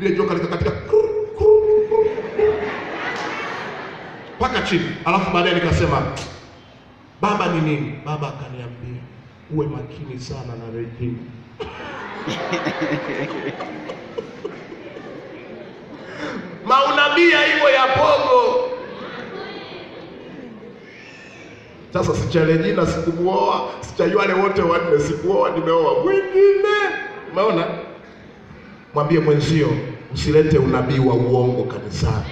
lile joka likakatika mpaka chini, alafu baadaye nikasema baba ni nini? Baba akaniambia uwe makini sana na Regina. Maunabia hivyo ya pogo. Sasa sicha Regina sikumuoa, sicha wale wote wanne sikuoa, nimeoa mwingine. Umeona? Mwambie mwenzio usilete unabii wa uongo kanisani.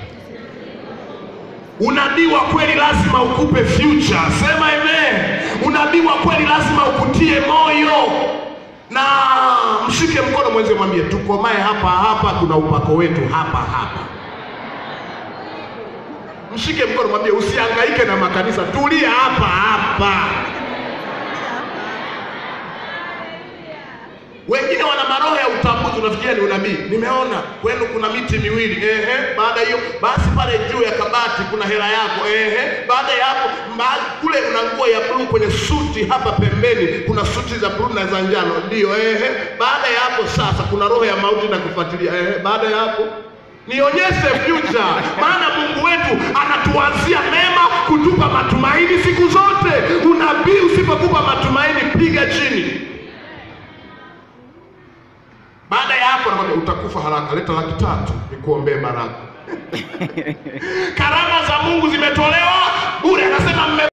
Unabii wa kweli lazima ukupe future. Sema amen. Unabii wa kweli lazima ukutie moyo, na mshike mkono mwenzio, mwambie tukomae hapa hapa, tuna upako wetu hapa hapa. Mshike mkono, mwambie usihangaike na makanisa, tulia hapa hapa. Wengine wana maroho ya utambuzi, unafikiria ni unabii. Nimeona kwenu kuna miti miwili, ehe. Baada hiyo basi, pale juu ya kabati kuna hela yako, ehe. Baada ya hapo ma- kule una nguo ya bluu kwenye suti, hapa pembeni kuna suti za bluu na za njano, ndio, ehe. Baada ya hapo sasa kuna roho ya mauti na kufuatilia, ehe. Baada ya hapo nionyeshe future, maana Mungu wetu anatuanzia mema, kutupa matumaini siku zote. Unabii usipokupa matumaini, piga chini. Baada ya hapo anakwambia utakufa haraka, leta laki tatu nikuombee baraka. Karama za Mungu zimetolewa bure, anasema mme